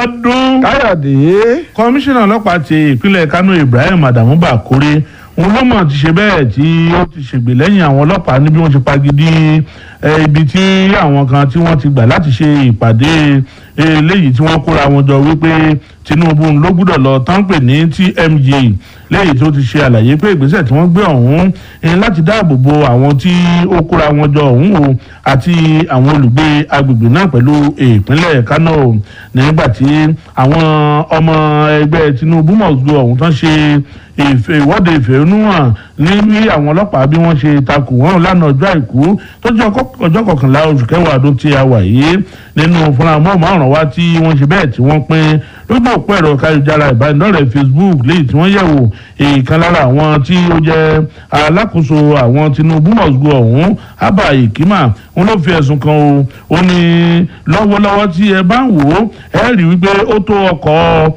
Abíọ́dún. káyọ̀dé kọmíṣánná ọlọ́pàá ti ìpínlẹ̀ Kánò Ibrahim Adamu Bakore òun ló mọ̀ ti ṣe bẹ́ẹ̀ tí ó ti ṣègbè lẹ́yìn àwọn ọlọ́pàá ní bí wọ́n ṣe pagidi eh, ibi tí àwọn kan tí wọ́n ti gbà láti ṣe ìpàdé eléyìí tí wọ́n kóra wọn jọ wípé Tinubu ló gbúdọ̀ lọ tán pè ní TMJ lẹ́yìn tó ti ṣe àlàyé pé ìgbésẹ̀ tí wọ́n gbé ọ̀hún eh, láti dáàbò bo àwọn tí ó kóra wọn jọ ọ̀hún o àti àwọn olùgbé agbègbè náà pẹ̀lú ìpínlẹ̀ Kánò nígbà tí àwọn ọmọ ẹgbẹ́ Tinubu mọ̀ọ́gbọ́ ọ̀hún tán ṣe ìfẹ́ ìwọ́de ìfẹ̀hónúhàn ní bí àwọn ọlọ́pàá bí wọ́n ṣe takò wọ́n lánàá ọjọ́ àìkú tó jẹ́ ọjọ́ kọkànlá oṣù kẹwàá ọdún tí a wà yìí nínú fúnra mọ́ọ̀mọ́ràn wá tí wọ́n ṣe bẹ́ẹ̀ tí wọ́n pín lójú òpó ẹ̀rọ káyọ̀jára ìbánidọ́rẹ̀ẹ́ Facebook léyìí tí wọ́n yẹ̀wò ìkan lára àwọn tí ó jẹ́ alákòóso àwọn Tinubu mọ̀sùgbò ọ̀hún Abba Ikima wọn ló fi ẹ̀sùn kan o ó ní lọ́wọ́lọ́wọ́ tí ẹ bá ń wò ó ẹ rí wípé ó tó ọkọ̀